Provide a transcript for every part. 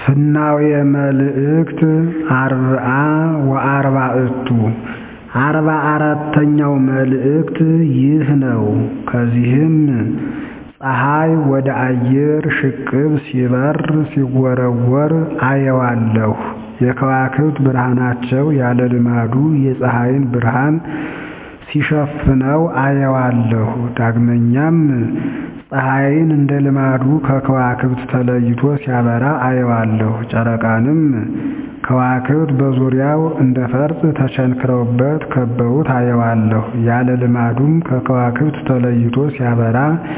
ፍናዌ መልእክት አርብዓ ወአርባዕቱ አርባ አራተኛው መልእክት ይህ ነው። ከዚህም ፀሐይ ወደ አየር ሽቅብ ሲበር ሲወረወር አየዋለሁ። የከዋክብት ብርሃናቸው ያለ ልማዱ የፀሐይን ብርሃን ሲሸፍነው አየዋለሁ። ዳግመኛም ፀሐይን እንደ ልማዱ ከከዋክብት ተለይቶ ሲያበራ አየዋለሁ። ጨረቃንም ከዋክብት በዙሪያው እንደ ፈርጥ ተቸንክረውበት ከበውት አየዋለሁ። ያለ ልማዱም ከከዋክብት ተለይቶ ሲያበራ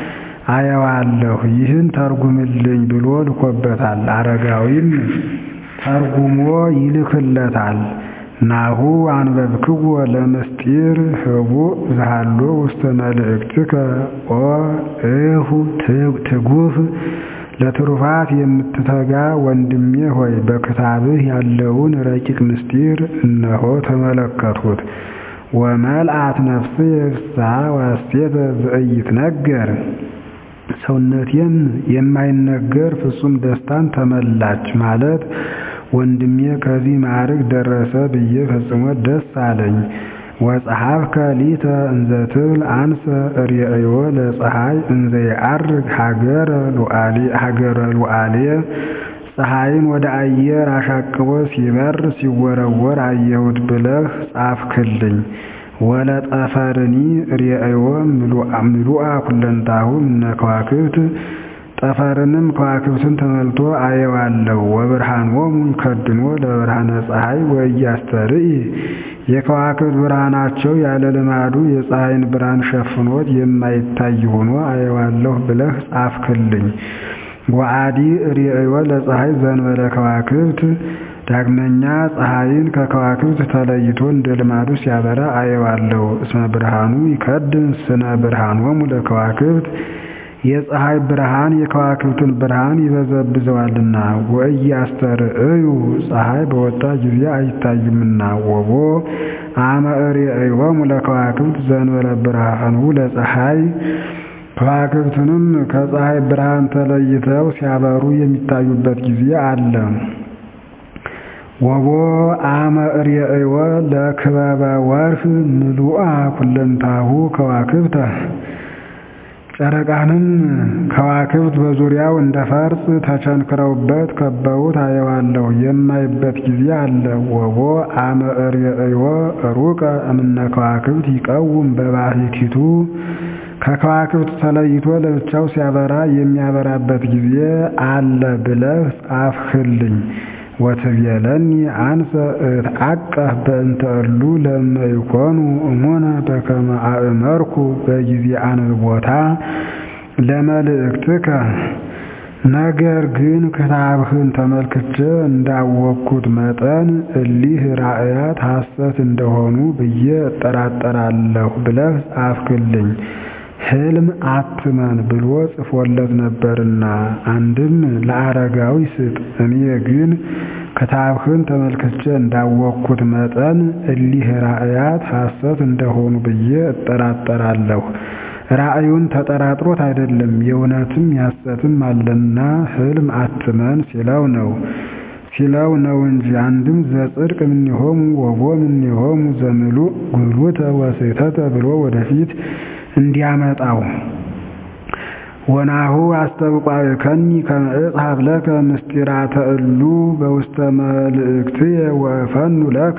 አየዋለሁ። ይህን ተርጉምልኝ ብሎ ልኮበታል። አረጋዊም ተርጉሞ ይልክለታል። ናሁ አንበብክዎ ለምስጢር ህቡእ ዘሃሎ ውስተ መልእክትከ ኦ እሁ ትጉህ ለትሩፋት የምትተጋ ወንድሜ ሆይ በክታብህ ያለውን ረቂቅ ምስጢር እነሆ ተመለከትሁት። ወመልአት ነፍስየ ፍስሐ ወሐሴተ ዘኢይትነገር ሰውነቴም የማይነገር ፍጹም ደስታን ተመላች ማለት ወንድሜ ከዚህ ማዕረግ ደረሰ ብዬ ፈጽሞ ደስ አለኝ። ወጸሐፍከ ሊተ እንዘ ትብል አንሰ ርእዮ ለፀሐይ እንዘ የዐርግ ሀገረ ሉዓልየ ፀሐይን ወደ አየር አሻቅቦ ሲበር ሲወረወር አየሁት ብለህ ጻፍክልኝ። ወለጠፈርኒ ርእዮ ምሉአ ኩለንታሁ እምነ ከዋክብት ጠፈርንም ከዋክብትን ተመልቶ አየዋለሁ። ወብርሃኖሙ ይከድኖ ለብርሃነ ፀሐይ ወኢያስተርኢ የከዋክብት ብርሃናቸው ያለ ልማዱ የፀሐይን ብርሃን ሸፍኖት የማይታይ ሆኖ አየዋለሁ ብለህ ጻፍክልኝ። ወአዲ ርእዮ ለፀሐይ ዘእንበለ ከዋክብት ዳግመኛ ፀሐይን ከከዋክብት ተለይቶ እንደ ልማዱ ሲያበራ አየዋለሁ። እስመ ብርሃኑ ይከድን ስነ ብርሃኖሙ ለከዋክብት የፀሐይ ብርሃን የከዋክብትን ብርሃን ይበዘብዘዋልና። ወኢያስተርእዩ ፀሐይ በወጣ ጊዜ አይታዩምና። ወቦ አመ ርእዮሙ ለከዋክብት ዘእንበለ ብርሃኑ ለፀሐይ ከዋክብትንም ከፀሐይ ብርሃን ተለይተው ሲያበሩ የሚታዩበት ጊዜ አለ። ወቦ አመ ርእዮ ለክበበ ወርህ ምሉአ ኩለንታሁ ከዋክብተ ጨረቃንም ከዋክብት በዙሪያው እንደ ፈርጥ ተቸንክረውበት ከበውት አየዋለሁ የማይበት ጊዜ አለ። ወቦ አመ ርእዮ ሩቀ እምነ ከዋክብት ይቀውም በባሕቲቱ ከከዋክብት ተለይቶ ለብቻው ሲያበራ የሚያበራበት ጊዜ አለ ብለህ ጻፍህልኝ። ወትቤለኒ አንሰ እትዐቀህ በእንተ እሉ ለእመ ይኮኑ እሙነ በከመ አእመርኩ በጊዜ አንብቦታ ለመልእክትከ። ነገር ግን ክታብህን ተመልክቼ እንዳወቅኩት መጠን እሊህ ራእያት ሐሰት እንደሆኑ ብዬ እጠራጠራለሁ ብለህ ጻፍክልኝ። ሕልም አትመን ብሎ ጽፎለት ነበርና አንድም ለአረጋዊ ስጥ። እኔ ግን ክታብህን ተመልክቼ እንዳወቅኩት መጠን እሊህ ራእያት ሐሰት እንደሆኑ ብዬ እጠራጠራለሁ። ራእዩን ተጠራጥሮት አይደለም የእውነትም ያሰትም አለና ሕልም አትመን ሲለው ነው ሲለው ነው እንጂ አንድም ዘጽድቅ እምኔሆሙ ወቦ እምኔሆሙ ዘምሉእ ጉሉተ ወስሕተተ ብሎ ወደፊት እንዲያመጣው ወናሁ አስተብቋዕከኒ ከመ እጽሐፍ ለከ ምስጢራተ እሉ በውስተ መልእክትየ ወእፈኑ ለከ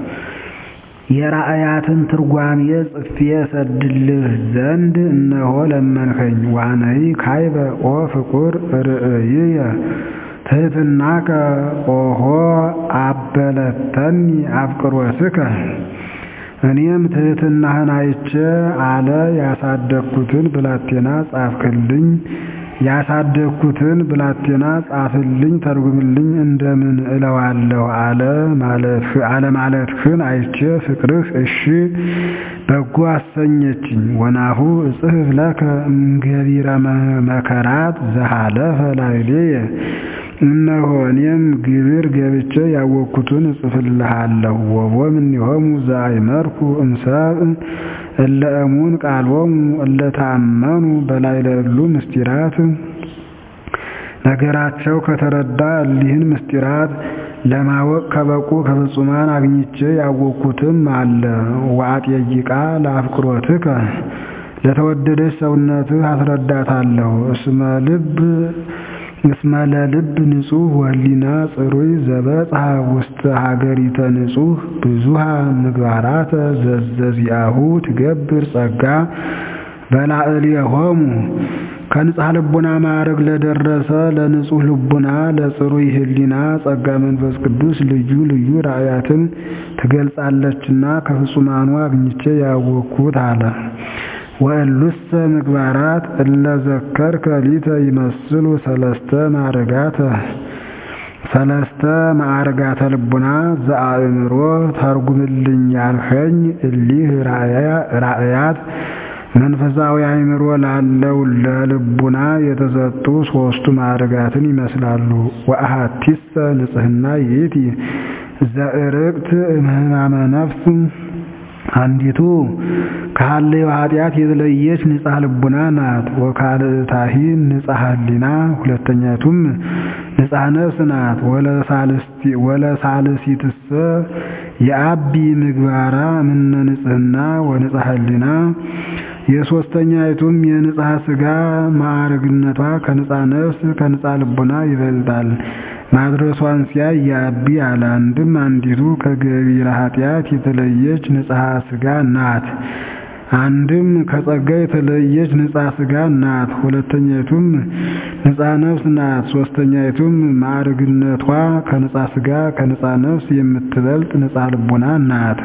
የራእያትን ትርጓሜ ጽፌ ሰድልህ ዘንድ እነሆ ለመንኸኝ። ዋነይ ካይበ ኦ ፍቁር ርእይየ ትሕትናከ ኦሆ አበለተኒ አፍቅሮትከ እኔም ትሕትናህን አይቼ አለ ያሳደግኩትን ብላቴና ጻፍክልኝ ያሳደግኩትን ብላቴና ጻፍልኝ ተርጉምልኝ እንደምን እለዋለሁ አለ ማለትህን አይቼ ፍቅርህ እሺ በጎ አሰኘችኝ። ወናሁ እጽሕፍ ለከ እምገቢረ መከራት ዘሃለፈ ላዕሌየ እነሆ እኔም ግብር ገብቼ ያወቅኩትን እጽፍልሃለሁ። ወቦ እምኔሆሙ ዘአእመርኩ እምሰብእ እለ እሙን ቃሎሙ እለ ተአመኑ በላዕለ እሉ ምስጢራት ነገራቸው ከተረዳ እሊህን ምስጢራት ለማወቅ ከበቁ ከፍጹማን አግኝቼ ያወቅኩትም አለ። ወአጥየይቃ ለአፍቅሮትከ ለተወደደች ሰውነትህ አስረዳታለሁ። እስመ ልብ እስመ ለልብ ንጹሕ ወህሊና ጽሩይ ዘበጽሐ ውስተ ሀገሪተ ንጹሕ ብዙሃ ምግባራተ ዘዘዚአሁ ትገብር ጸጋ በላዕሌሆሙ ከንጽሐ ልቡና ማዕረግ ለደረሰ ለንጹሕ ልቡና ለጽሩይ ህሊና ጸጋ መንፈስ ቅዱስ ልዩ ልዩ ራእያትን ትገልጻለችና ከፍጹማኑ አግኝቼ ያወቅኩት አለ። ወእሉሰ ምግባራት እለ ዘከርከ ሊተ ይመስሉ ሰለስተ ማዕርጋተ ሰለስተ ማዕርጋተ ልቡና ዘአእምሮ ተርጉምልኝ ያልኸኝ እሊህ ራእያት መንፈሳዊ አእምሮ ላለው ለልቡና የተሰጡ ሦስቱ ማዕርጋትን ይመስላሉ። ወአሐቲሰ ንጽሕና ይእቲ ዘእርቅት እምህማመ ነፍስ አንዲቱ ከሃለዮ ኃጢአት የተለየች ንጻ ልቡና ናት። ወካልእታሂ ንጻ ህሊና ሁለተኛቱም ንጻ ነፍስ ናት። ወለሳልሲትሰ የአቢ ምግባራ ምነ ንጽሕና ወንጻ ህሊና የሶስተኛይቱም የንጻ ስጋ ማዕረግነቷ ከንጻ ነፍስ ከንጻ ልቡና ይበልጣል። ማድረሷን ሲያይ የአቢ አለ። አንድም አንዲቱ ከገቢረ ኃጢአት የተለየች ንጽሐ ስጋ ናት። አንድም ከጸጋ የተለየች ንጻ ስጋ ናት። ሁለተኛይቱም ንጻ ነፍስ ናት። ሶስተኛይቱም ማዕርግነቷ ከንጻ ስጋ ከንጻ ነፍስ የምትበልጥ ንጻ ልቡና ናት።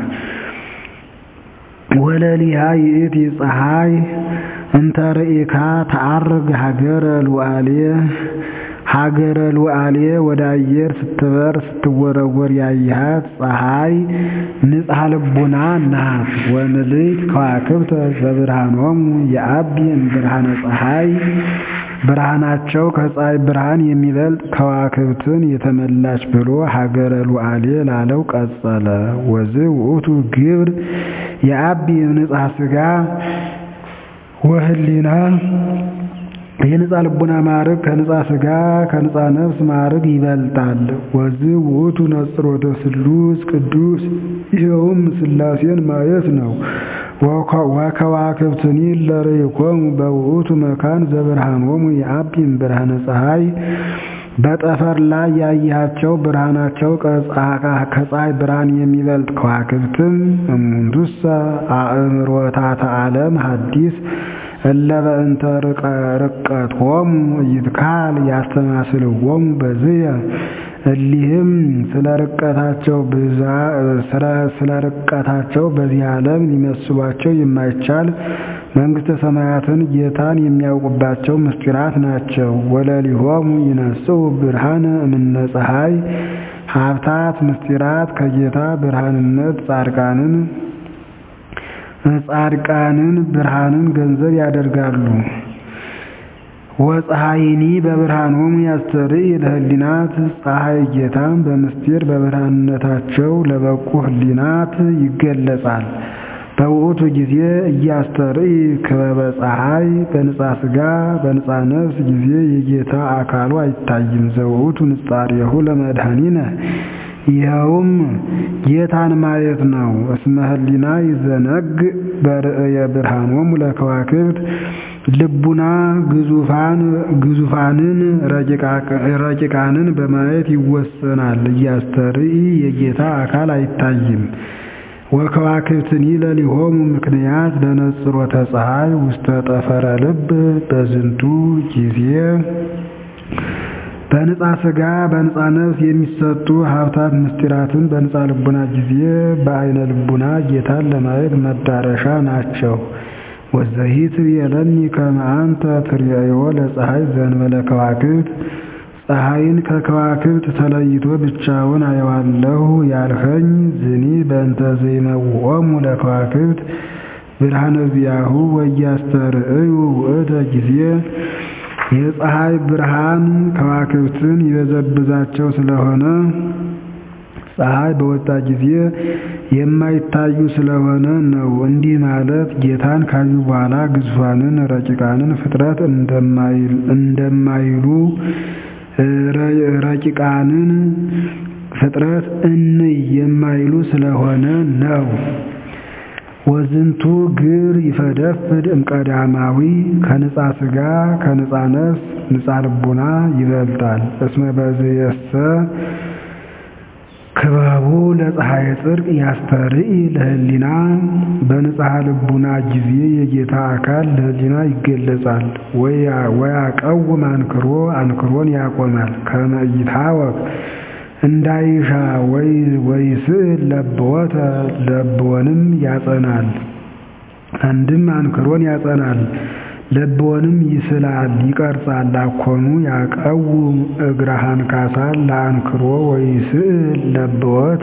ወለሊሃ ይእቲ ፀሐይ እንተ ርኢካ ተዐርግ ሀገረ ሉዓሌ ሀገረ ሉዓሌ ወደ አየር ስትበር ስትወረወር ያየሃት ፀሐይ ንጽሐ ልቡና ናት። ወምልዕት ከዋክብተ ዘብርሃኖሙ የአቢ እምብርሃነ ፀሐይ ብርሃናቸው ከፀሐይ ብርሃን የሚበልጥ ከዋክብትን የተመላች ብሎ ሀገረ ሉዓሌ ላለው ቀጸለ። ወዝ ውእቱ ግብር የአቢ ንጽሐ ስጋ ወህሊና የንጻ ልቡና ማዕረግ ከንጻ ስጋ ከንጻ ነፍስ ማዕረግ ይበልጣል። ወዝ ውእቱ ነጽሮተ ስሉስ ቅዱስ ይኸውም ሥላሴን ማየት ነው። ወከዋክብትኒ ለርኢኮሙ በውእቱ መካን ዘብርሃኖሙ የአቢም ብርሃነ ፀሐይ በጠፈር ላይ ያያቸው ብርሃናቸው ከፀሐይ ብርሃን የሚበልጥ ከዋክብትም እሙንቱሰ አእምሮታተ ዓለም ሐዲስ እለ በእንተ ርቀቶሙ ይትካል ያስተማስልዎሙ በዝየ እሊህም ስለ ርቀታቸው ስለ ርቀታቸው በዚህ ዓለም ሊመስሏቸው የማይቻል መንግሥተ ሰማያትን ጌታን የሚያውቁባቸው ምስጢራት ናቸው። ወለሊሆሙ ይነስኡ ብርሃነ እምነ ፀሐይ ሀብታት ምስጢራት ከጌታ ብርሃንነት ጻድቃንን ጻድቃንን ብርሃንን ገንዘብ ያደርጋሉ። ወፀሐይኒ በብርሃኖሙ ያስተርኢ ለህሊናት ፀሐይ ጌታን በምስጢር በብርሃንነታቸው ለበቁ ህሊናት ይገለጻል። በውእቱ ጊዜ እያስተርኢ ክበበ ፀሐይ በንጻ ስጋ በንጻ ነፍስ ጊዜ የጌታ አካሉ አይታይም። ዘውእቱ ንጻሬሁ ለመድኃኒነ ይኸውም ጌታን ማየት ነው። እስመ ህሊና ይዘነግ በርእየ ብርሃኖሙ ለከዋክብት ልቡና ግዙፋን ግዙፋንን ረቂቃንን በማየት ይወሰናል። እያስተርኢ የጌታ አካል አይታይም። ወከዋክብትኒ ለሊሆሙ ምክንያት ለነጽሮተ ፀሐይ ውስተ ጠፈረ ልብ በዝንቱ ጊዜ በንጻ ስጋ በንጻ ነፍስ የሚሰጡ ሀብታት ምስጢራትን በንጻ ልቡና ጊዜ በአይነ ልቡና ጌታን ለማየት መዳረሻ ናቸው። ወዘሂት የለኒ ከመ አንተ ትርእዮ ለፀሐይ ዘእንበለ ከዋክብት ፀሐይን ከከዋክብት ተለይቶ ብቻውን አየዋለሁ ያልኸኝ ዝኒ በእንተ ዘይመውኦሙ ለከዋክብት ብርሃነ ዚአሁ ወያስተርእዩ ውእተ ጊዜ የፀሐይ ብርሃን ከዋክብትን ይበዘብዛቸው ስለሆነ ፀሐይ በወጣ ጊዜ የማይታዩ ስለሆነ ነው። እንዲህ ማለት ጌታን ካዩ በኋላ ግዙፋንን ረቂቃንን ፍጥረት እንደማይሉ ረቂቃንን ፍጥረት እንይ የማይሉ ስለሆነ ነው። ወዝንቱ ግብር ይፈደፍድ እምቀዳማዊ ከንጻ ሥጋ ከንጻ ነፍስ ንጻ ልቡና ይበልጣል። እስመ በዝየሰ ክበቡ ለፀሐይ ጽድቅ ያስተርኢ ለህሊና በንጽሐ ልቡና ጊዜ የጌታ አካል ለህሊና ይገለጻል። ወያቀውም አንክሮ አንክሮን ያቆማል። ከመ ይታወቅ እንዳይሻ ወይ ስዕል ለብወተ ለብወንም ያጸናል። አንድም አንክሮን ያጸናል ለብወንም ይስላል ይቀርጻል። አኮኑ ያቀውም እግረሃን ካሳል ለአንክሮ ወይ ስዕል ለብወተ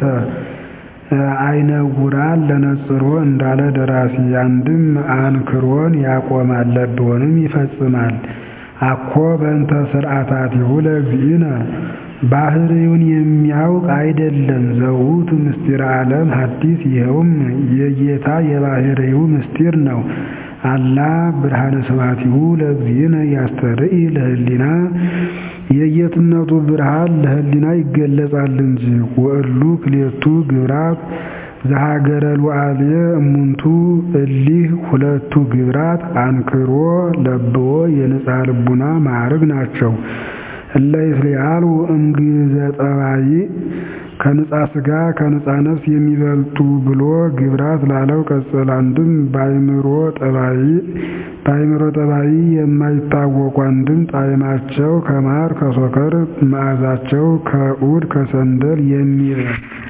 አይነውራል ለነጽሮ እንዳለ ደራሲ አንድም አንክሮን ያቆማል ለብወንም ይፈጽማል። አኮ በእንተ ስርዓታቲሁ ለእግዚእነ ባህሪውን የሚያውቅ አይደለም። ዘውቱ ምስጢር ዓለም ሐዲስ ይኸውም የጌታ የባህሪው ምስጢር ነው። አላ ብርሃነ ስብሐቲሁ ለእግዚእነ ያስተርኢ ለህሊና የጌትነቱ ብርሃን ለህሊና ይገለጻል እንጂ። ወእሉ ክሌቱ ግብራት ዘሀገረ ሉዓልየ እሙንቱ እሊህ ሁለቱ ግብራት አንክሮ ለብዎ የንጽሐ ልቡና ማዕርግ ናቸው። እለ ይስሊአሉ እምግዘ ጠባይ ከንጻ ሥጋ ከንጻ ነፍስ የሚበልጡ ብሎ ግብራት ላለው ቀጽል አንድም በአይምሮ ጠባይ በአይምሮ ጠባይ የማይታወቁ አንድም ጣዕማቸው ከማር ከሶከር መዓዛቸው ከዑድ ከሰንደል የሚበልጥ